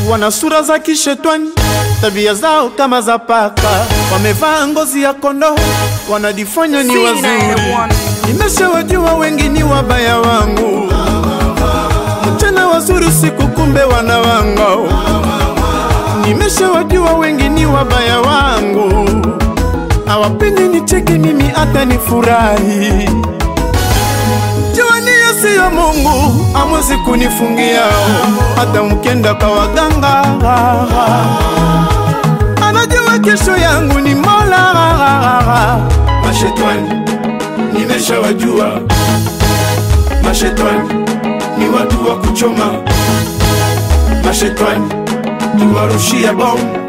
wana sura za kishetwani, tabia zao kama za paka, wamevaa ngozi ya kondoo, wanajifanya ni wazuri. Nimeshawajua wengi ni wabaya wangu, mchana wazuri, usiku kumbe wana wangu. Nimeshawajua wengi ni wabaya wangu, hawapendi nicheke mimi hata nifurahi. Juani siyo Mungu, amwezi kunifungia hata mkenda kwa waganga. Anajua kesho yangu ni Mola. Mashetani nimeshawajua, mashetani ni watu wa kuchoma, mashetani ni warushia bomu.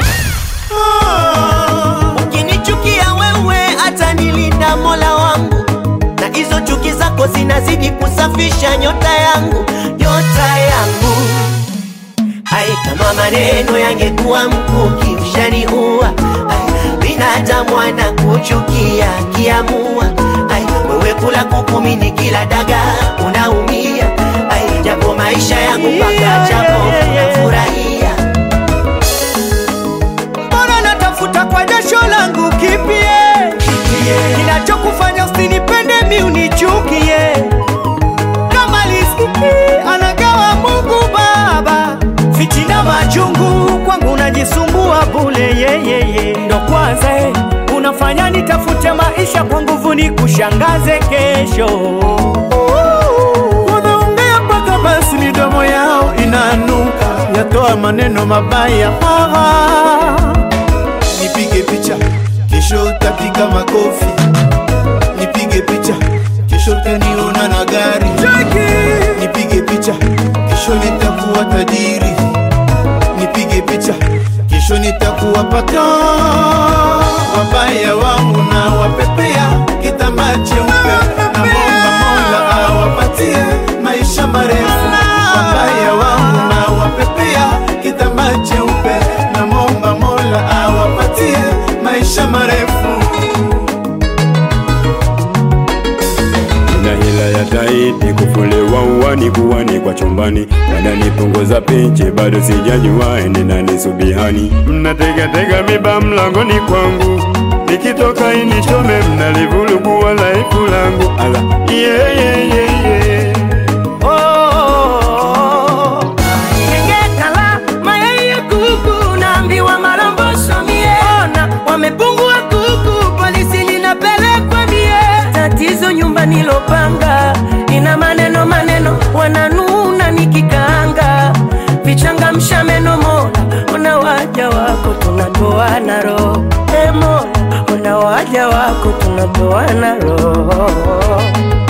Ukinichukia wewe hata nilinda Mola wangu, na hizo chuki zako zinazidi kusafisha nyota yangu, nyota yangu. Ai, kama maneno yangekuwa mkuki ushaniua. Ai, binadamu anakuchukia kiamua. Ai, wewe kula kuku mimi kila daga unaumia. Ai, japo maisha yangu mpaka japo nafurahia. Mbona natafuta kwa jasho langu kipie kinachokufanya usinipende mi unichukie kama liski anagawa Mungu Baba fitina machungu kwangu unajisumbua bule yeyeye ndo kwanza eh, unafanya nitafute maisha kwa nguvu ni kushangaze kesho Wanaongea mpaka basi midomo yao inanuka, yatoa maneno mabaya. Ah, nipige picha kesho utapiga makofi, nipige picha kesho utaniona na gari, nipige picha kesho nitakuwa tajiri, nipige picha kesho nitakuwa paka. Wabaya wangu na wapepea kitambaa cheupe, na momba Mola awapatie maisha marefu. Wabaya wangu na wapepea kitambaa cheupe, na momba Mola awapatie maisha marefu. na hila ya taiti kufulewa uwani kuwani kwa chumbani wananipunguza pinche bado sijajua ende nani subihani mnategatega miba mlangoni kwangu nikitoka inichome mnalivulugua laifu langu ala yeah, yeah, yeah, yeah. Ngekala mayai ya kuku naambiwa maromboso mie ona wamepungua kuku polisi linapelekwa mie tatizo nyumba nilopanga ina maneno maneno wananuna nikikaanga vichangamsha meno mola ona waja wako tunatoana roho e mola ona waja wako tunatoana roho